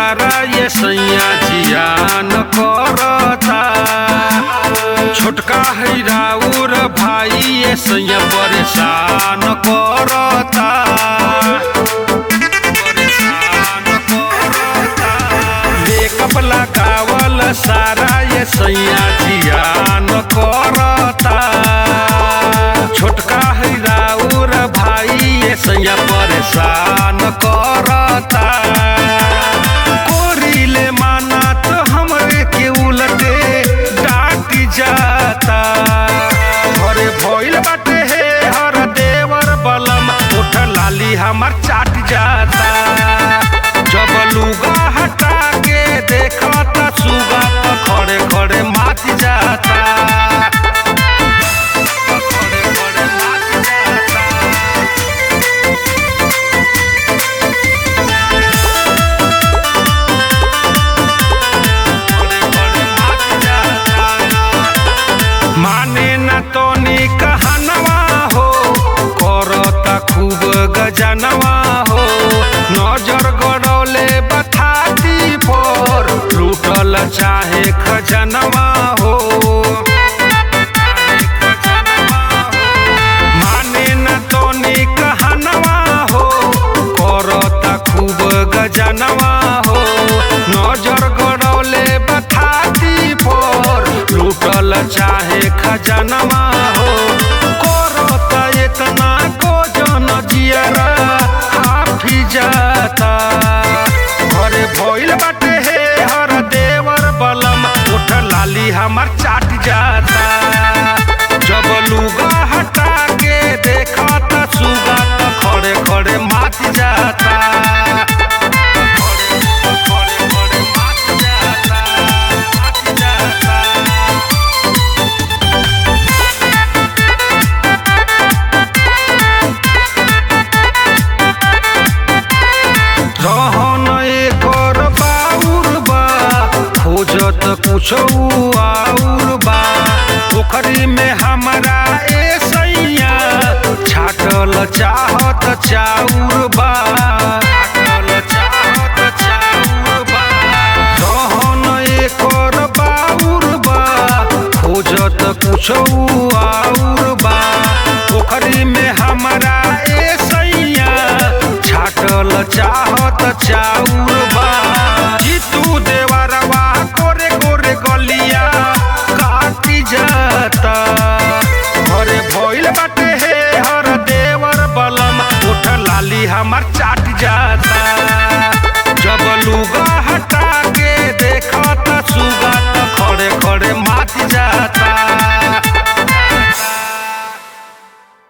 सारा ये सैया जियान करता छोटका है राउर भाई ये सैया परेशान करता परेशान करता मेकअप लगावल सारा ये सैया जियान करता छोटका है राउर भाई ये सैया परेशान करता कोरीले माना तो हमरे के उलटे डाट जाता घरे भइल बाटे हे हर देवर बलम उठ लाली हमर चाट जाता जब लुगा हटा के देखता सुगा तो खड़े खड़े मात जाता खड़े खड़े मात जाता खड़े खड़े मात जाता माने न तोनी कहनवा हो करता खूब गजनवा हो नजर गड़ौले बथाती पर लूटल चाहे खजनवा हो माने न तोनी कहनवा हो करता खूब गजनवा हो नजर गड़ौले बथाती पर लूटल चाहे खजनवा हो करता इतना को जन जियरा हाफी जाता घरे भइल बाटे हे हर देवर बलम उठ लाली हमर चाट जाता जब लुगा हटा के देखा त सुगा त खड़े खड़े मात जाता खड़े खड़े खड़े मात जाता मात जाता रहन एकर बाउर बा खोजत कुछो आउर बा पोखरी में हमरा ए सैया छाटल चाहत चाउर बा छाटल चाहत चाउर बा रहन एकर बाउर बा खोजत कुछो आउर बा पोखरी में हमरा ए सैया छाटल चाहत चाउर बा जीतू देवरवा कोरे कोरे गलिया काटी जाता घरे भइल बाटे हे हर देवर बलम उठ लाली हमर